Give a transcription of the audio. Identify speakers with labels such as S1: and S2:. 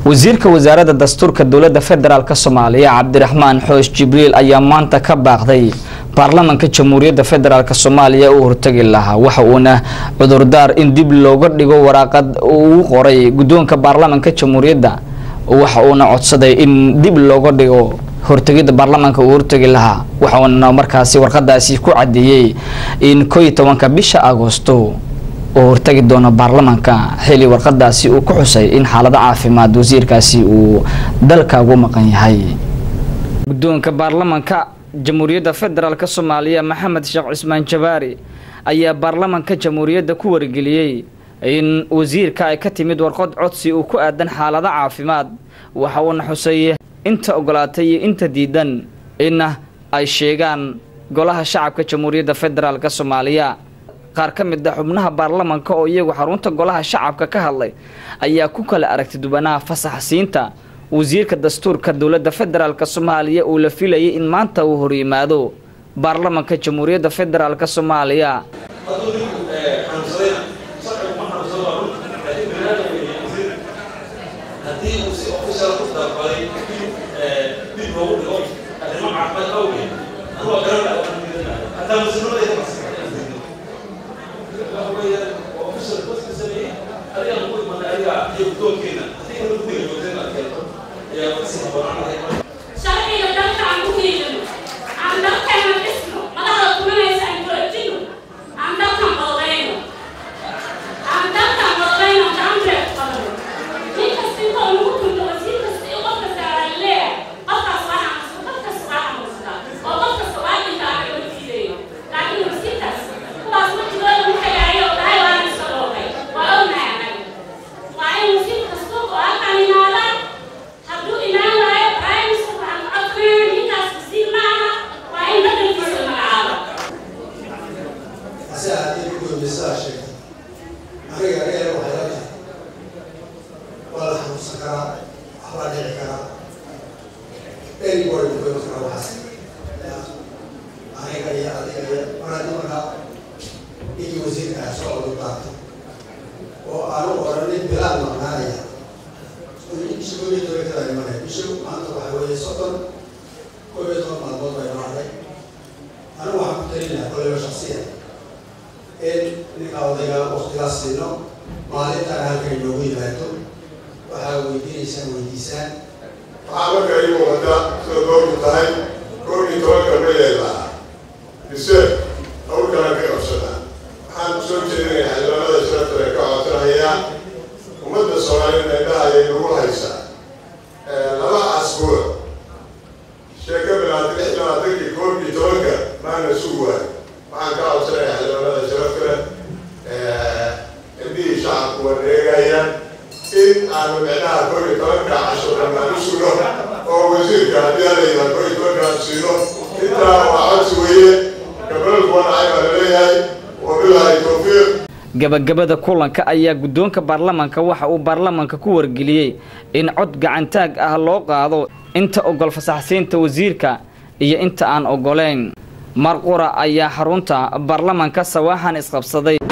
S1: wasiirka wasaaradda dastuurka dowladda federaalk soomaaliya cabdiraxmaan xoosh jibriil ayaa maanta ka baaqday baarlamanka jamhuuriyadda federaalk soomaaliya uu hortagi lahaa waxa uuna cudurdaar in dib looga dhigo waraaqad uu qoray guddoonka baarlamanka jamhuuriyadda waxa uuna codsaday in dib looga dhigo hortegidda baarlamaanka uu hortegi lahaa waxauna markaasi warqadaasi ku cadeeyey in koo iyo tobanka bisha agoosto uu hortagi doono baarlamaanka xili warqadaasi uu ku xusay in xaalado caafimaad wasiirkaasi uu dalka ugu maqan yahay guddoonka baarlamanka jamhuuriyadda federaalk soomaaliya maxamed sheekh cismaan jabaari ayaa baarlamanka jamhuuriyadda ku wargeliyey in wasiirka ay ka timid warqad codsi uu ku aadan xaalado caafimaad waxa uuna xusay inta ogolaatay iyo inta diidan inna ay sheegaan golaha shacabka jamhuuriyadda federaalk soomaaliya qaar ka mid a xubnaha baarlamanka oo iyagu xarunta golaha shacabka ka hadlay ayaa ku kala aragti dubanaha fasaxsiinta wasiirka dastuurka dowladda federaalk soomaaliya uu la filayay in maanta uu horyimaado baarlamanka jamhuuriyadda federaalk soomaaliya
S2: sharciga dalka aan ku hiilino aan dalkeena dhisno madaxda tumanaysa aan joojino aan dalkan qodobeyno aan dalkan qodobeyno gacanteed qodobno nin kasta inta uu nagu tunto wasiir kasta iyo qof kasta aan leeyahay qofkaas waa xanuunsan qof kasta waa xanuunsataa oo qof kasta waa dhintaa aan loo diidayo laakiin wasiirkaas kuwaas wajigooda u tagaayo oo dhahay waana iska dhoofay waa ognahay anaga waa in wasiir kasta oo halkan imaadaan hadduu imaan waayo primis waxaan ku codsanaya ninkaas wasiir maaha waa in badelkiisa magacaabo
S3: ase haddii gudoomiye sidaa sheegtay aniga aniga waxay la tahay waa la xanuunsan karaa waxbaa dhici karaa anybody ku iman karaa waxaas aniga iyo adiga iyo maradi markaa ninkii wasiirka ah soo odu daatay oo aanu oranin bilaad maqnaanaya bisha koob iyo toban kada imanaya bisha maanta waxa weeye soddon koob iyo toban maalmood bay noocday anigu waxaan ku talinayaa koleyba shaksiya in ninka odayga waktigaas siino maalintan halkan inoogu yimaado waxaa weydiinaysaan weydiisaan
S4: waxaa marka ii muuqata sida doorku tahay koob iyo tobanka mayeelaa mise hawlkana ka qabsadaan waxaan soo jeedinaya xildhibaanada sharafta ee ka codsanaya ummadda soomaaliyed indhaha ayay nagu haysaa laba asbuuc sheeka bilaatay lix labaatankii koob iyo tobanka maana sugu waay waxaan ka codsanaya xildhibaanada sharafta leh indhihii shacabku wareegayaan in aanu micnaha koob iyo tobanka casho dhammaan u sugno oo wasiirka haddii alayda koob iyo tobanka siino intaa waa codsi weeye gabalku wanacay baa laleeyahay wabilaahi tawfiiq
S1: gabagabada kulanka ayaa guddoonka baarlamanka waxa uu baarlamanka ku wargeliyey in cod gacantaag ah loo qaado inta ogol fasaxsiinta wasiirka iyo inta aan ogoleyn marqura ayaa xarunta baarlamanka sawaaxan isqabsaday